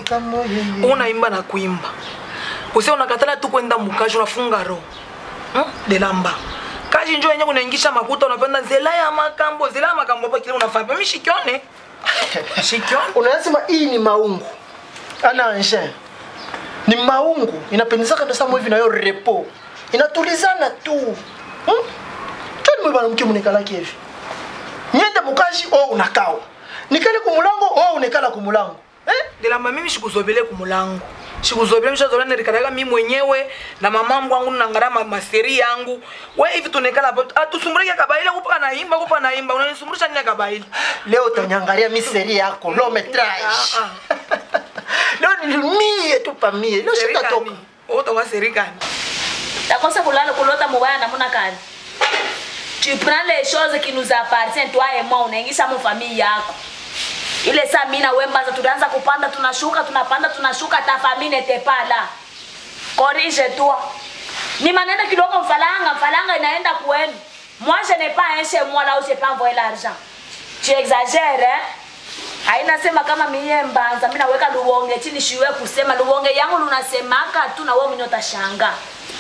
kamo yeye. unaimba na kuimba kuse unakatala tu kwenda mukaji unafunga roho hmm? delamba kaji njo yenye kunaingisha makuta unapenda zela ya makambo zela ya makambo hapa kile unafanya mimi shikione shikione unasema hii ni maungu ana engin ni maungu inapendezaka ndasamo hivi nayo repo inatulizana tu hmm? choni mwe bana mke munekalaki hivi nyende mukashi o unakawa nikale kumulango o unekala kumulango eh? delamba mimi shikuzobele kumulango shikuzobele mishazobele nirikalaga mi mwenyewe na mamangu wangu nangara ma, maseri yangu we hivi tunekala hapo atusumbulike kabaile kupa naimba kupa naimba unanisumbulisha nini kabaile leo utanyangalia miseri yako lo metrage Ah, leo nilimie tu pamie leo shitatoka serikani utawa serikani takosa kulala kulota mubaya namuna kani tu prends les choses qui nous appartiennent toi et moi unaingisha mu famille yako ile saa mimi na wewe mbaza tunaanza kupanda tunashuka tunapanda tunashuka ta famille n'était pas là corrige toi ni maneno kidogo mfalanga mfalanga inaenda kwenu moi je n'ai pas un chez moi là où je peux envoyer l'argent tu exagères hein haina sema kama mie mbanza mi naweka luwonge chini shiwe kusema luwonge yangu lunasemaka tu na wewe mwenyewe utashanga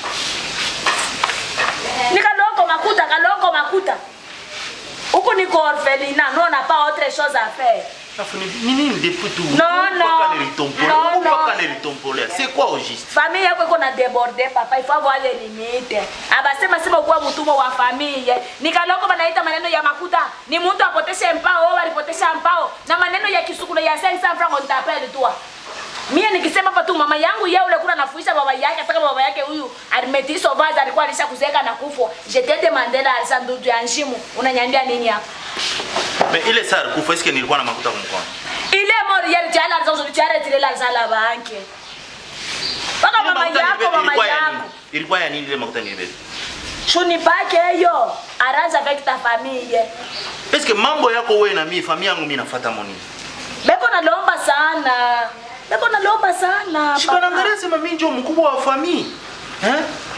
ni kaloko makuta kaloko makuta huku niko orphelina no na pas autre chose à faire Alafu ni ni nini depuis tu? Non, non. Pourquoi nilitompolea? Non, Pourquoi non. nilitompolea? C'est quoi au juste? famille yako iko na débordé papa il faut avoir les limites abasema sema kuwa mtumwa wa famille nikaloko banaita maneno ya makuta ni mtu apoteshe mpao au alipotesha mpao na maneno ya kisukulu ya 500 francs on t'appelle toi mie nikisema hapa tu mama yangu yeye ule kuna nafuisha baba yake hata kama baba yake huyu Armeti Sauvage alikuwa alisha kuzeka na kufo je te demandé la sandudu ya njimu unanyambia nini hapa Mais ile saa alikufa eske nilikuwa na makuta kwa mkono? ile mori yari chala zozo chara tile la zala banke Paka Ile mama makuta yako nilibeba, mama ilikuwa ya yako nini? Ilikuwa ya nini ile makuta nilibeba? Shuni pake hiyo arrange avec ta famille. Eske mambo yako wewe na mimi familia yangu mimi nafuata moni. Beko nalomba sana. Beko nalomba sana. Shikana papa. angalia sema mimi ndio mkubwa wa familia. Eh?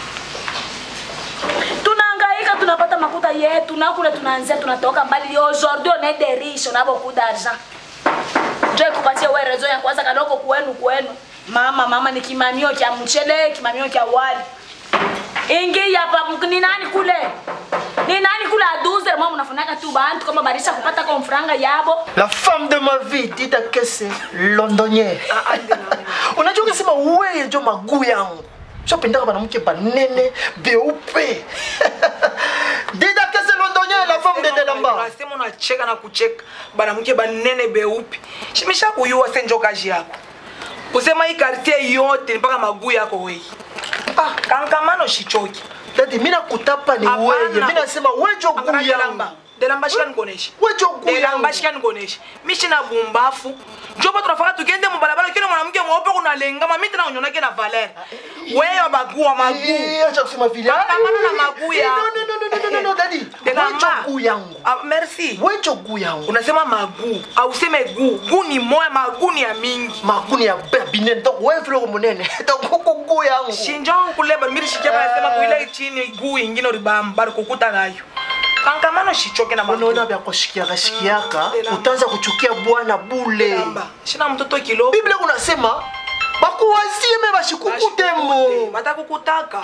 Tunahangaika tunapata makuta yetu na kule tunaanzia tunatoka mbali. Aujourd'hui on est des riches on a beaucoup d'argent. Ndio ikupatie wewe rezo ya kwanza kadogo kwenu kwenu. Mama mama ni kimamio cha mchele, kimamio cha wali. Ingi hapa ni nani kule? Ni nani kule aduze mama unafunaka tu bantu kama barisha kupata kwa mfranga yabo. la femme de ma vie dida kese londonier Ah, ah, Delamba. unajua ukisema weye njo maguu yangu shopendaka banamke banene beupe dida kese londonier la femme de delamba unasema unacheka na kucheka banamke banene beupi shimisha kuyua senjo kazi yako kusema hii kartie yote ni mpaka maguu yako wei ah, kankamano shichoki dadi mi nakutapa ni Hapana. weye mi nasema wejo guu Angalia yangu delamba delamba shika nikoneshe wejo guu delamba yangu shika nikoneshe mishina bumbafu njopo tunafaka tukende mubalabala kile mwanamke mweupe kunalengama mi tena unyonake na valer weyo baguu wa maguu Eh, acha kusema vile Pambana na maguu Eh, yako. no, no, no, no, no, no, no, dadi Delamba. wejo guu yangu ah, merci wejo guu yangu unasema maguu auseme guu guu ni moya maguu ni ya mingi makuni ya ya binene donc wewe vile uko munene donc huko guu yangu shinjo kuleba miri shikia banasema kuile chini guu ingine uribamba bari kukuta nayo kankamano shichoke na unaona maguu vya kushikiaka shikiaka Mm, delamba. utaanza kuchukia bwana bule Delamba. shina mtoto kilo biblia kunasema bakuwazie me bashikukutemo batakukutaka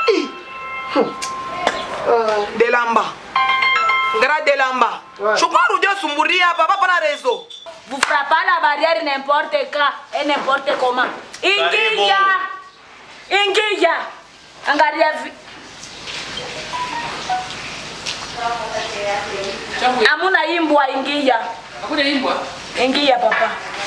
delamba ngara delamba Ouais. shukuru jo sumburia hapa papa na rezo Vous frappez à la barrière n'importe quand et n'importe comment. Ingia! Ingia! Angalia vi... Changu Amuna imbwa ingia. hakuna imbwa. Ingia papa.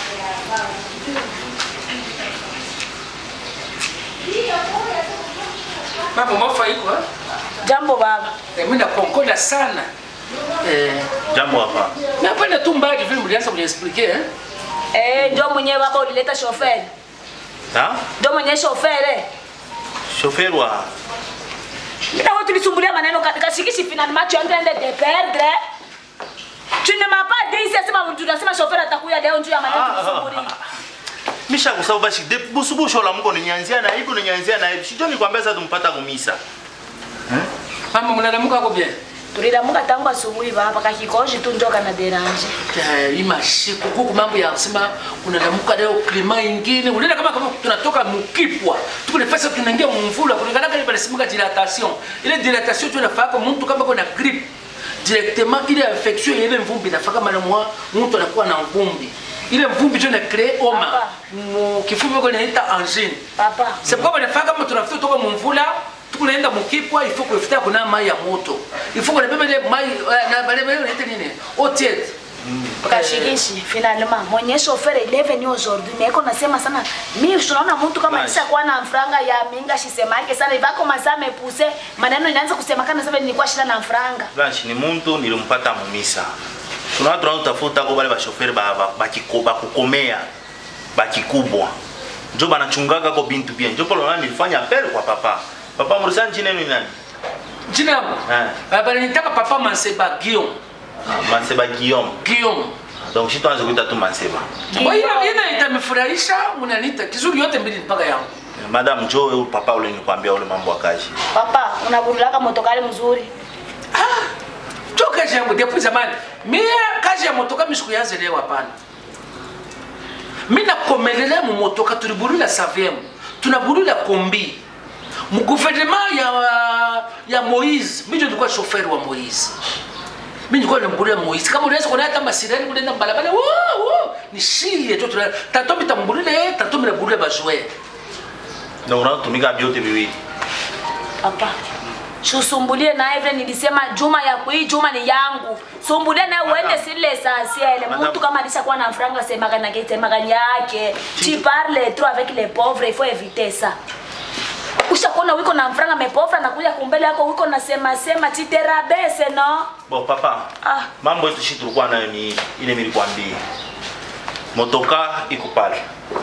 Mambo mafa iko eh? Jambo baba. Eh, Mimi nakonkoda sana. Eh, Jambo hapa. napenda tu mbali vile mlianza kuniexpliquer eh? Eh, ndio mwenyewe baba ulileta shoferi. Ha? Ndio mwenyewe shoferi. Chauffeur wa Mimi na wewe tulisumbulia maneno katika shikishi finalement tu es en train de te perdre. Tu ne m'as pas dit ici sema tunasema shoferi atakuja leo njoo ya maneno tulisumbulia. misha kusaba bashi de busubusho la mko ninyanzia na hivi ninyanzia na hivi. Sijui nikwambia sasa tumpata kumisa. Mama mnadamuka hapo bien. tulilamuka tangu asubuhi baba kakikoshi tu njoka na deranje hii mashiko huku mambo ya kusema unalamuka leo klima ingine unaenda kama kama tunatoka mukipwa tuko nafasi tunaingia mumvula kulingana kama banasemeka dilatation ile dilatation tu inafaka mtu kama kuna grippe directement ile infection ile mvumbi inafaka mara mwa mtu anakuwa na mvumbi ile mvumbi tu ina crée homa Papa. mu kifupi kwa inaita angine papa c'est pourquoi banafaka kama tunafuta toka mumvula tukunaenda mukipwa il faut kufuta kuna mai ya moto il faut kunabeba ile mai eh, na bale bale inaita nini eau tiède kashikishi finalement mwenye shofere 11 ni aujourd'hui mais iko nasema sana mi tunaona mtu kama Basi. nisha kuwa na franga ya minga shisema yake sana ivako masaa mepuse maneno inaanza kusemekana sasa nilikuwa shida na franga blanche ni muntu nilimpata mumisa kuna watu wanaotafuta ko bale bashoferi ba- ba- bakiko- bakukomea bakikubwa njo banachungaga ko bintu bien njo polo nani nilifanya appel kwa papa papa murisani jina yenu ni nani jina yangu Eh. bananitaka papa manseba guillaume Ah, manseba guillaume guillaume donc shi tuanze kuita tu manseba ina ina itamefurahisha munanita kizuri yote mbili mpaka yangu Eh, madam njo huyu papa ule nilikwambia ule mambo ya kazi papa unaburulaka motokali mzuri jo kazi yangu depuis zamani mie kazi ya motoka misikuyanze leo hapana mi nakomelela mu motoka tuliburula saviem tunaburula kombi mu gouvernement ya, ya moise mi ndio nilikuwa shoferi wa moise mi nilikuwa namburula moise kama unaweza kuona hata masirani kulenda mbalabala wo wo ni shie tu tuna tato mitamburula ye tato minaburula bajoer donc unatumika vyote viwili papa chusumbulie naye vile nilisema juma ya kui juma ni yangu sumbulie naye uende sile essentiel Madame. mtu kama alishakuwa na franga semaka na kitemaka yake tu parles trop avec les pauvres il faut éviter ça ushakuona wiko na franga mepovra nakuja kumbele yako wiko na sema sema titerabese no bon papa ah mambo yetu shi tulikuwa nayo ni ile nilikwambia motoka iko pale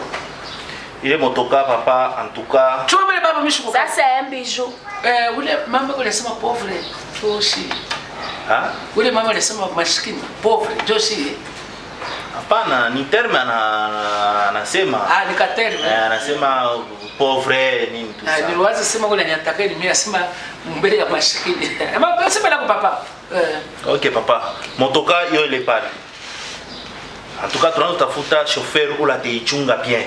ile motoka papa antuka chuma mbele baba mishukuka sasa embiju eh, ule mama alisema pauvre joshi ha ule mama alisema maskini pauvre joshi hapana ni terme ana- ana- anasema ah nikateri Eh, anasema pauvre nini tu Ah, ça. niliwaza sema ule niataka ni mimi asema mbele ya maskini ama sema lako papa eh ok papa motoka yo ile pale antuka tunazo tafuta chauffeur ula ateichunga bien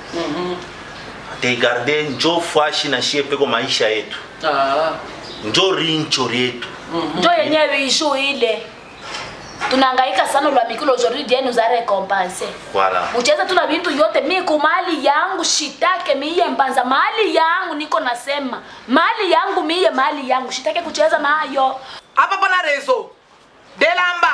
ateigarde njo fwashi na shie peko maisha yetu ah njo rincho yetu njo yenye biju ile tunahangaika sana lwa mikilo aujourd'hui Dieu nous a récompensé voilà mucheza tuna bintu yote miku mali yangu shitake miye mbanza mali yangu niko nasema mali yangu miye mali yangu shitake kucheza nayo apa pana rezo delamba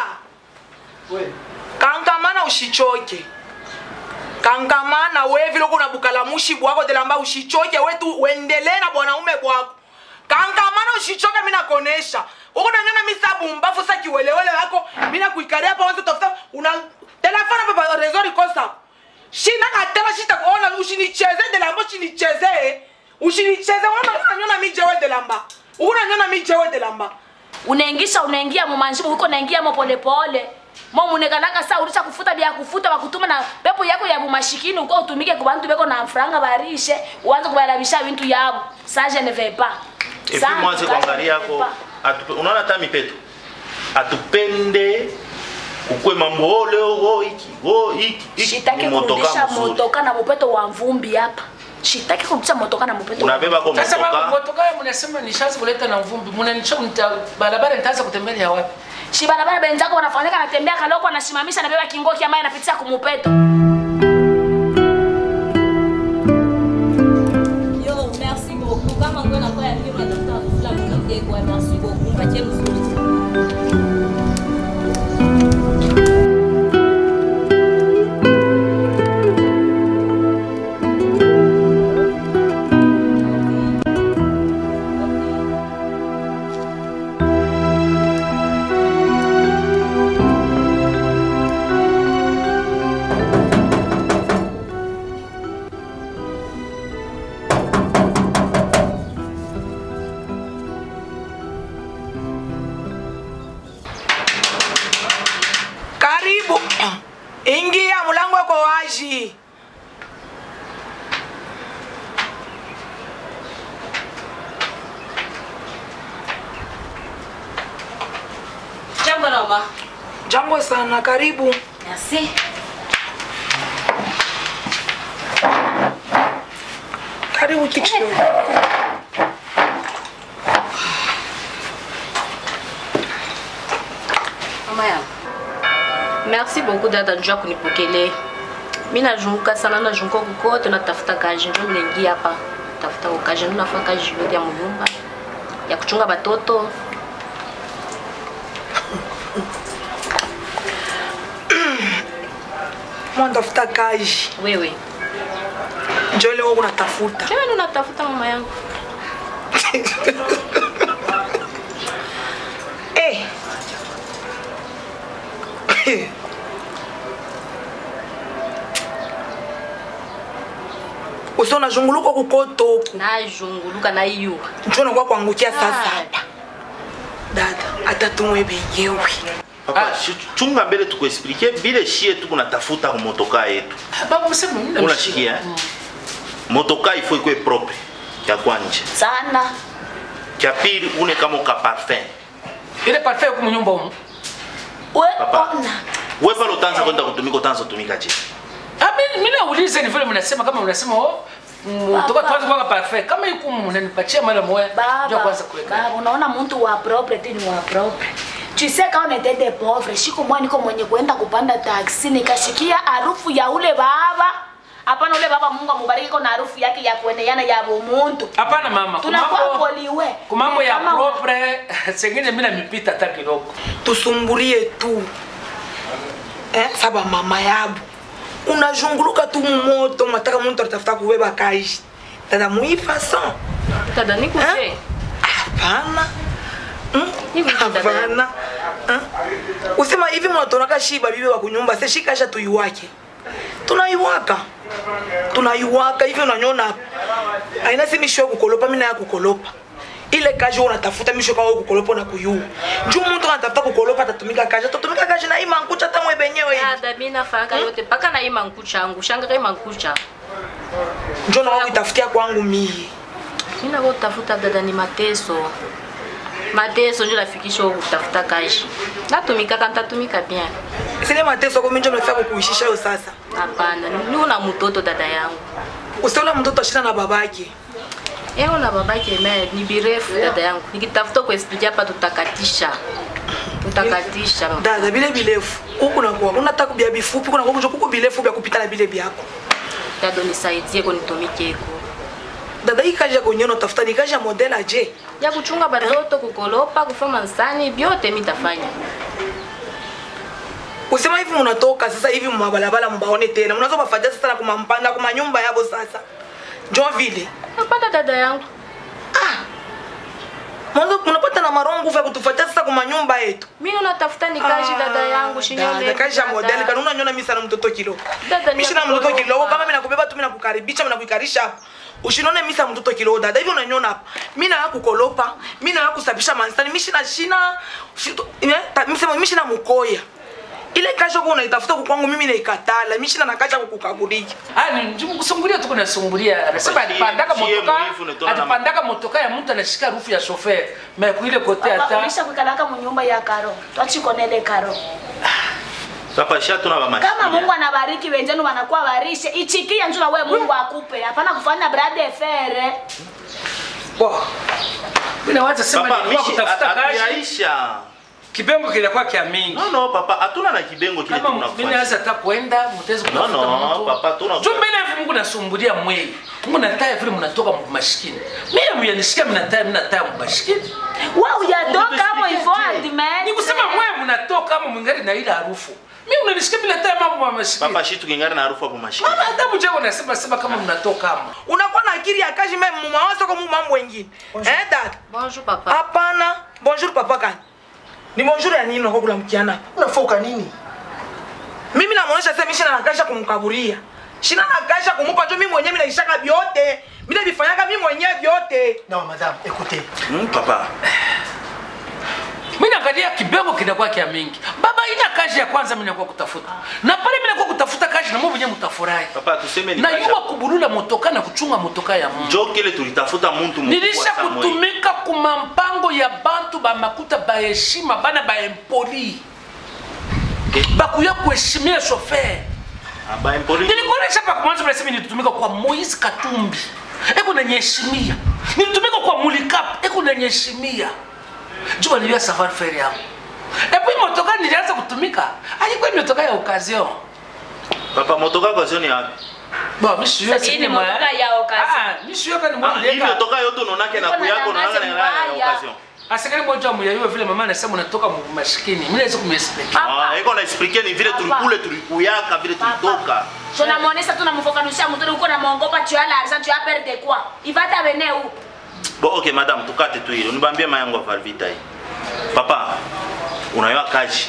kankamana ushichoke kankamana we vile uko unabukala mushi bwako delamba ushichoke wetu uendelee na bwanaume bwako kankamana ushichoke mina konesha uko nangana misabu mbafu sa kiwelewele wako mina kuikaria hapa wanzo tafuta una telefona papa rezo rikosa shina katela shita kuona ushinicheze delamba ushinicheze ushinicheze unaona unanyona mijewe delamba unanyona mijewe delamba unaingisha unaingia mumanjimu uko naingia mo polepole mo munekalaka sa ulisha kufuta bya kufuta bakutuma na pepo yako ya bumashikini uko utumike ku bantu beko na franga barishe uanze kubarabisha bintu yabo ça je ne vais pas et Ça, puis mwanze en tout cas, kuangalia je ne vais yako pas. atupe- unaona hata mipeto atupende kukwe mambo oh, leo oh, hiki oh, hiki hiki shitaki ni motoka kurudisha mzuri motoka na mupeto wa mvumbi hapa shitaki kurudisha motoka na mupeto wa unabeba ko sasa mama motoka motoka mnasema nishaanza kuleta na mvumbi mnanicho barabara nitaanza kutembelea wapi shi barabara benzako wanafanyika anatembea kaloko anasimamisha nabeba kingoki ambaye anapitisha kumupeto Yo, merci beaucoup. Kama ngwe nakuwa ya kiro natafuta kufula mwanamke kwa merci beaucoup. Mpatie mzuri. mama. Jambo sana, karibu. Merci. Karibu kiti kidogo. Mama yangu. Merci beaucoup dada njoo kunipokelea. Mimi nazunguka sana nazunguka kukote natafuta kazi ndio niingia hapa. Tafuta kazi ndio nafanya kazi yote ya mnyumba ya kuchunga batoto. Mwandafuta kazi. Wewe. Njoo leo unatafuta. Wewe ndio unatafuta mama yangu. Eh. Uso unazunguluka kukotoku. Najunguluka na hiyo. Njoo nakuwa kuangukia sasa Ah. hapa. Dada, hata tumwe benyewe. Papa, Ah. shi- chunga mbele tukuexplike bile shie tuku natafuta ku motoka yetu. Baba msema mimi namsikia. Unashikia eh? Motoka ifo ikwe propre ya kwanje. Sana. Kya pili une kama ka parfum. Ile parfait kwa nyumba huko. We Papa. ona. Wewe pale utaanza kwenda kutumika utaanza kutumika je? Ah mimi mimi nauliza ni vile mnasema kama mnasema oh mtoka Baba. tuanze kwa parfait kama yuko mnanipatia mara moja ndio Baba, kwanza kuweka. baba, unaona mtu wa propre tu ni wa propre. Tu sais quand on était des pauvres, siku moja niko mwenye kuenda kupanda taksi nikashikia harufu ya ule baba. Hapana, ule baba Mungu amubariki kwa na harufu yake ya kueneana ya bumuntu. Hapana mama, Tunakuwa kumambo poliwe. kumambo ya Kama- propre sengine mimi namipita hata kidogo. tusumbulie tu eh, saba mama yabu unazunguluka tu mumoto mataka muntu atafuta kubeba kazi dada muifason Dada nikuje. hapana Hmm? Hivi ndio dada yangu. hapana Hmm? usema hivi mnatonaka shiba bibi wa kunyumba se shikasha tuiwake tunaiwaka tunaiwaka hivi unanyona aina si misho ya kukolopa mina ya kukolopa ile kazi wewe unatafuta misho kawe kukolopa na kuyua juu mtu anatafuta kukolopa atatumika kazi atatumika kazi na ima nkucha hata mwe benyewe hivi Dada mimi nafanya yote mpaka na ima nkucha yangu. Shanga kama nkucha. njo nawa kuitafutia kwangu mie Mimi na utafuta dada ni mateso. Mateso ndio nafikisha huko kutafuta kazi. Natumika kama nitatumika bien. sile mateso komi njo mnafika kukuishisha yo sasa Hapana, ni una mtoto dada yangu. usiona mtoto ashina na babake Eo na babake me ni birefu dada yangu. Nikitafuta kuexplikia hapa tutakatisha. Tutakatisha. dada bile bilefu huku nakuwa unataka kubia bifupi kuna kuja kuku bilefu bya kupita na bile byako Dado nisaidie ko nitumike ko. dada hii kazi ya kwenyewe unatafuta ni kazi ya modela je Ya kuchunga batoto, kukolopa, kufanya nsani, vyote mimi nitafanya. usema hivi munatoka sasa hivi mumabalabala mubaone tena munazo bafadia sasa na kumampanda kumanyumba yabo sasa njo vile Napata dada yangu. mwanzo munapata na marongo vya kutufatia sasa kumanyumba yetu Mimi natafuta ni kazi dada yangu shinyole. dada kazi ya modeli kana unanyona mimi sana mtoto kilo Dada ni mimi sina ya mtoto kukolopa. kilo kama mimi nakubeba tu mimi nakukaribisha mimi nakuikarisha hapa usinone mimi sana mtoto kilo dada hivi unanyona hapa mimi na kukolopa mimi na kusabisha mansani mimi sina shina shito- eh, ta- mimi sema mimi sina mukoya ile kazi yako unaitafuta kwa kwangu mimi naikatala mimi sina nakaja kukukaburia Ah, ni njumu kusumbulia tu kuna sumbulia. Anasema Basi, alipandaka sie motoka, mwivu nitona na- alipandaka motoka ya mtu anashika rufu ya chauffeur. Mais kuile kote hata Ulisha kuikalaka munyumba ya karo. Twachikonele karo. Papa sha tuna ba mashine. Kama Mungu anabariki wenzenu wanakuwa barishe, ichikia njoo na wewe Mungu akupe. Hapana kufanya brade fere. Bo. Mimi nawaza sema Papa nilikuwa mishi kutafuta kazi. atuyaisha. Kipengo kinakuwa kia mingi. No no papa hatuna na kibengo kile Kama mimi tunafanya. naweza hata kwenda mtezi No, kutafuta no, mtu. papa, tuna- Juu mbele hivi Mungu nasumbulia mwili. Mungu nataya vile mnatoka mashikini. Mimi myanisikia mnataya mnataya mashikini. Wewe hujatoka hapo hivyo admit. Ni kusema mwe mnatoka kama mwingari na ile harufu. Mimi mnanisikia mnataya mambo ya mashikini. Papa shi tukingana na harufu hapo mashine. Mama hata mjako nasema sema kama mnatoka kama. unakuwa na akili ya kazi meme mumawazo kwa mambo wengine eh dada Bonjour papa. hapana bonjour papa kani ni bonjour ya nini unakuwa kula mkiana unafoka nini mimi namuonesha sasa mimi sina nakasha kumkaburia sina nakasha kumupa njo mimi mwenyewe mimi naishaka vyote mimi navifanyaka mimi mwenyewe vyote non madame écoutez Hmm, papa. Mimi naangalia kibengo kinakuwa kia mingi. Baba ina kazi ya kwanza mimi nakuwa kutafuta. Na pale mimi nakuwa kutafuta kazi na mimi mwenyewe mtafurahi. Papa tuseme ni Na kazi. yuwa kubulula motoka na kuchunga motoka ya Mungu. Njo kile tulitafuta mtu mkubwa nilisha sana mwe. kutumika kuma mpango ya bantu bamakuta baheshima bana baempoli Okay. bakuya kuheshimia shofer Ah, ba impoli. nilikuonesha hapa mwanzo mnasema nilitumika kwa Moise Katumbi eko nanyeshimia nilitumika kwa Mulikap eko nanyeshimia jua niliyo safari fare yangu epi motoka nilianza kutumika alikuwa motoka ya occasion Papa motoka kwa sioni yapi? Bon, mi siyo Sasa hii ni motoka ya occasion. Ah, mi siyo kani Ah, mwana hivi leka. motoka yote unaonake na Niko na kuyako unaonaka na tangazo ya mbaya. occasion. Asikali moja muyayuwa vile mama anasema unatoka mu- maskini. Mimi naweza kumexplain. Papa. Ah, iko na explique ni vile Papa. tulikule tulikuyaka vile tulitoka. tunamwonyesha tunamfafanushia mtoto uko namwongopa tu ya l'argent tu ya perdre quoi il va t'amener où Bon, ok madame, tukate tu hilo. Nibambie mayangu ya Valvita hii. Papa, unayua kaji.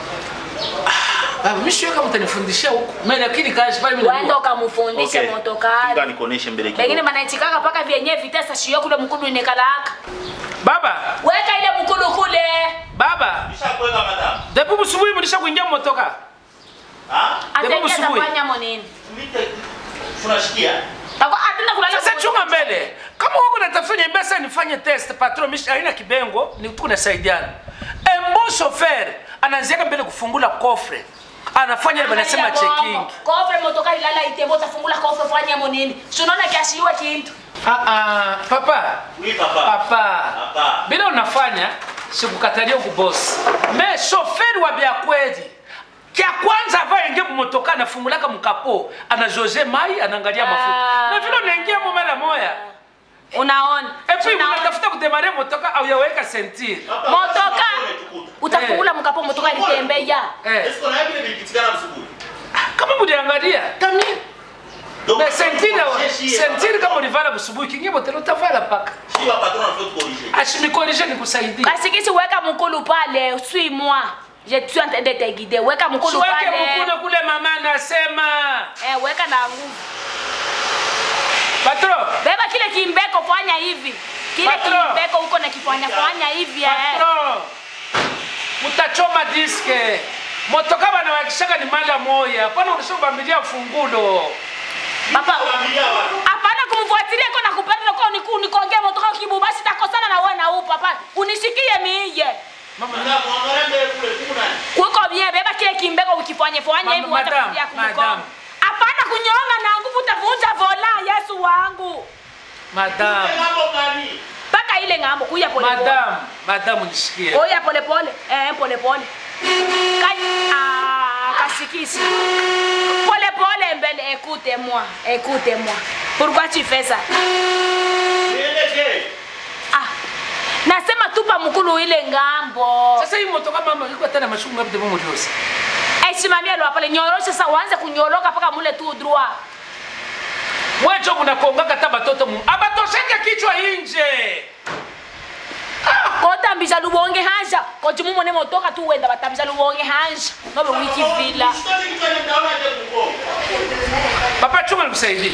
Ah, mimi siyo kama utanifundishia huko. Mimi lakini kazi pale mimi uende najua. ukamfundishe Kinga motokari nikoneshe mbele pengine kidogo. manaichikaka paka vyenye vitesa shio kule mkudu inekalaka Baba, weka ile mkudu kule baba. Nishakuweka madame. Depo busubuhi mlisha kuingia motoka. Ah? atengeza busubuhi. fanya monini Mite tunashikia. atenda kulala Sasa chunga mbele. Kama wako natafanya mbesa nifanye test patron mishi haina kibengo ni tuko nasaidiana. Embo chauffeur anaanzia mbele kufungula kofre. Anafanya ile wanasema checking. kofre motokari lala itembo utafungula kofre fanya monini sunaona kiashiwa kintu Ah ah, papa. Oui papa. Papa. Papa. Bila unafanya sikukatalia kubosi. Me shoferi wa bya kweli. Kia kwanza ava ingia mumotoka anafungulaka mkapo, anajoje mai, anaangalia mafuta. Ah. Na vile unaingia mu mara moya. unaona Et puis Unaona? unatafuta kudemare motoka au yaweka sentir. Papa, motoka unatukuta. utafungula mkapo motoka litembea Eh, Esko na vile vilipitikana msubuhi. kama muliangalia, tamini. Donc, Mais sentir jeshi ya sentir papa. kama ulivala busubuhi kingi botelo utavala paka. Si wa patron anafaa corriger. Ashimikorije nikusaidia. kasikisi weka mkulu pale suis moi je suis en train de te guider weka mkulu Siweke pale mkono kule mama anasema. eh, weka na nguvu Patron, beba kile kimbeko fanya hivi kile Patron. kimbeko huko na kifanya fanya hivi eh. patron. Mutachoma diske. Motoka bana wakishaka ni mala moya. Pana unashobambilia fungulo. papa Familia wa. hapana kumfuatilia ko na kupenda ko niku nikongea motoka kibu basi takosana na wewe na upo hapana unishikie miije Madame, muangalie mbele kule kuna nani? kuko bien beba kile kimbeko ukifanya fanya Mama- hivi wacha madam, kuja madam. kumkonga hapana kunyonga na nguvu utavunja vola Yesu wangu Madam, Mambo gani? mpaka ile ngambo kuya pole pole madam, madam nishikie. oya pole pole eh pole pole Ka- ah, kasikisi pole pole mbele écoute moi écoute moi pourquoi tu fais ça Nielekee. ah nasema tupa mkulu ile ngambo Sasa hii motoka mama iko tena mashuku ngapi demo muliosi? aisimamia lwa pale nyorosha sasa uanze kunyoroka mpaka mule tu droit Mwecho mnakongaka hata batoto mu. Abatosheke kichwa nje. kotambisa lubonge hanja koti mumone motoka tu wenda batambisa lubonge hanja nobe wiki vila Usitaki kufanya mtaona aje kugonga. Papa chunga nikusaidie.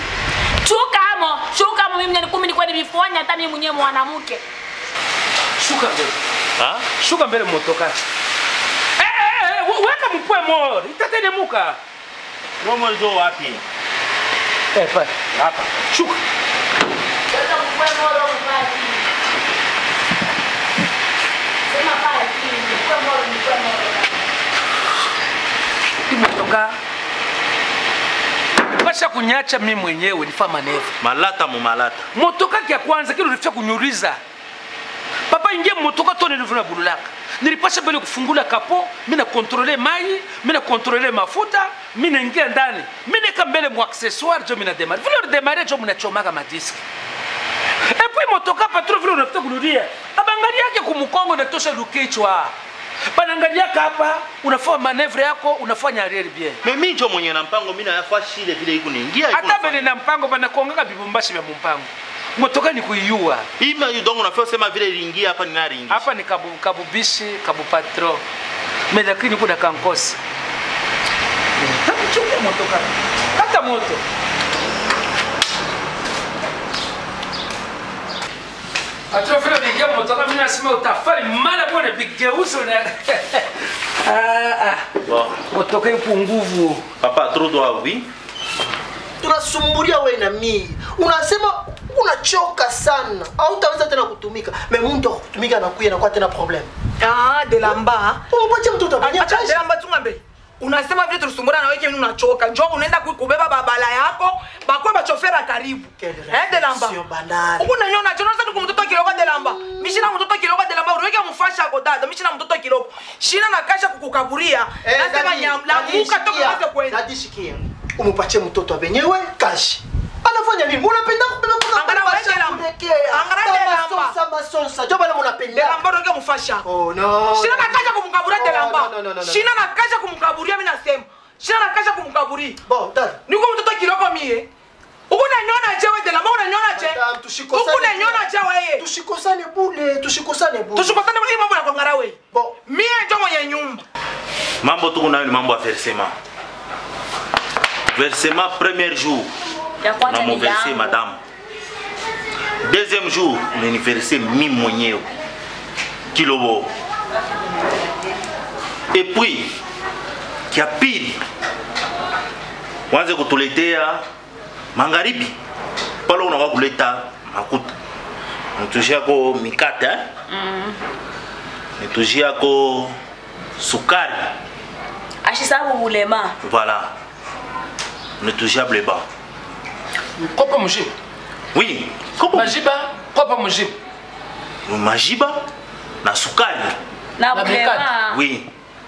chukamo chukamo mimi mnyani kumi nikwenda bifanya hata mimi mwenyewe mwanamke Shuka mbele. Ah? Shuka mbele motoka. Eh eh eh, we- weka mpwe moro. Itatenemuka. Romo ndio wapi? Eh pa. Hapa. Shuka. Hii motoka. Basha kunyacha mimi mwenyewe nifa maneva. Malata mu malata. motoka kya kwanza kile ulifia kunyuriza papa ingie motoka to nilivuna bululaka nilipasha mbele kufungula kapo mina kontrole mai mina kontrole mafuta mina ingia ndani mina mbele mu accessoire jo mina demare vile udemare jo mnachomaka madiski epui motoka patro vile unafuta kurudia abangali yake kumukongo natosha lukichwa banangaliaka hapa unafanya manevre yako unafanya arieri bien Mimi ndio mwenye na mpango mimi nayafa shile vile iko niingia iko. hata mbele na mpango banakongaka bibumbashi vya mumpango motoka ni kuiua Ima donc unafaa sema vile iliingia hapa ni nari ingia. hapa ni kabu, kabubishi kabu patro me lakini kuna kankosi takuchunga motoka hata moto Atro vile niingia motoka mimi nasema utafari mara bwana bigeuzo na ah, ah. Bon. motoka ipo nguvu Papa trop doit oui. tunasumbulia we na mii unasema unachoka sana au utaweza tena kutumika me mtu akutumika anakuya nakuwa tena problem Ah, delamba umupatie mtoto abenye acha kashi delamba tungambe unasema vile tulisumbura na wewe mimi unachoka njoo unaenda ku- kubeba babala yako bakwe bachofera karibu Kedra, eh delamba sio bandari. huku nanyona chona sasa tuko mtoto kiloko delamba mishina mtoto kiloko delamba uweke mfasha ko dada mishina mtoto kiloko shina na kasha kukukaburia nasema nyamlamuka toka kwanza kwenda nadishikia umupatie mtoto abenyewe kashi anafanya nini unapenda kubeba kuna Angara kuna weke lamba. kuelekea. Angara Kama weke lamba. sonsa masonsa jo bana munapenda delamba uweke mfasha oh no shina na kasha kumkaburia Oh, delamba no, no, no, no, no. shina na kasha kumkaburia mimi nasema shina na kasha kumkaburia bon dada niko mtoto kiloko mie huku nanyona je we delamba unanyona je Madam, tushikosane. huku nanyona je weye tushikosane bule tushikosane bule tushukosane hii mambo ya kongara we bon mie njo mwenye nyumba mambo tuko nayo ni mambo ya versement versement premier jour ya kwanza ni unamuverse yangu madame deuxième jour unaniverse mimi mwenyewe kilobo et puis kia pili wanze kutuletea magharibi pale unakuwa kuleta makuta nitushiyako mikate eh? nitushiyako sukari ashisabu bulema voilà nitushia bleba kopa mushiba oui kopo majiba kopa mushiba majiba na sukari na Na bulema oui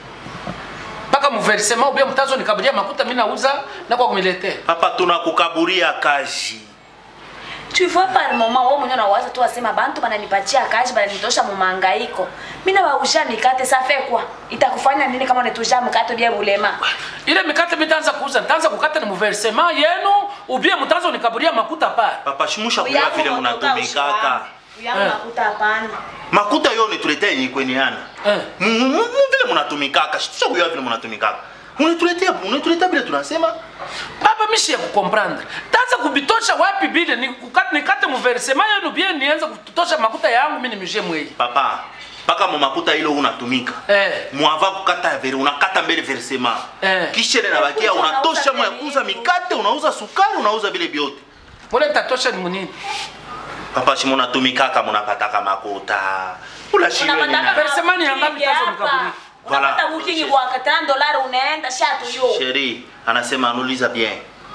mpaka muversema ubia mtazo nikabulia makuta mi nauza na kwa kumiletea papa tunakukaburia kazi tu vois par moment wewe mwenyewe unawaza tu wasema bantu bananipatia kazi bananitosha mu mangaiko mimi na wausha mikate safe kwa itakufanya nini kama unatosha mkate bia bulema ile mikate mitaanza kuuza nitaanza kukata ni muversema yenu ubie mtazo nikabulia makuta pale papa shimusha kuya vile munatumikaka uyangu Eh. makuta hapana makuta yo nituletea yenye kweneana eh. Mu- mu- mu- vile munatumikaka shitusha kuya vile munatumikaka unituletea unituletea vile tunasema baba mishi ya kukomprendre taanza kubitosha wapi bile ni kukata- nikate muversema yenu bie nianze kutosha makuta yangu mi nimishie mwei papa mpaka mu makuta ile unatumika eh. mwava kukata vere unakata mbele versema Eh. kisha ile nabakia Unauza unatosha mwa ya nini? kuuza mikate unauza sukari unauza vile vyote mule nitatosha ni munini papa shi munatumikaka munapataka makuta ulashiwe unapataka nini Versema ni yangapi booking tazo hapa. mkaburi? unapata Voilà. booking kwa 40 dollars unaenda shatu yo Chérie, anasema anuliza bien.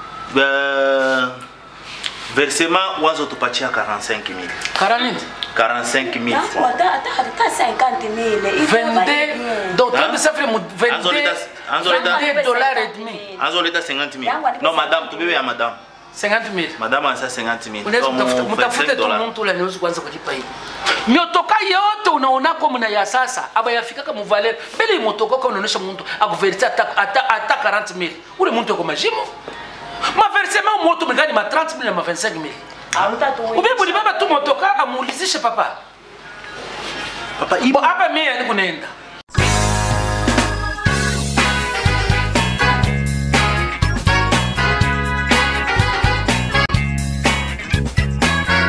Euh, versement wazo tupatia 45 000. karanini 45 000 Yangu francs. hata hata hata 50 mille Hivi vende hapa- donc Hein? twende safiri mu Anzo vende leta anzo leta vende dollars et demi anzo leta 50 000. Yangu alipe Non madame, 50 000. tubebe ya madame. 50 mille Madame anasa 50 000. unaweza Comme kutafuta 25 mtafute tu dollars. mtu ule anaweza kuanza kulipa hivi miotoka yote unaonako mna ya sasa aba yafikaka muvaler mbele imotoka kwa unaonesha mtu akuverisa ata ata ata 40 mille ule mtu yuko majimo maversement moto mengani ma 30 mille na ma 25 mille Hautatuweza. ubibu ni baba tu motoka amuulizishe papa Papa Bo ipo hapa mimi yani kunaenda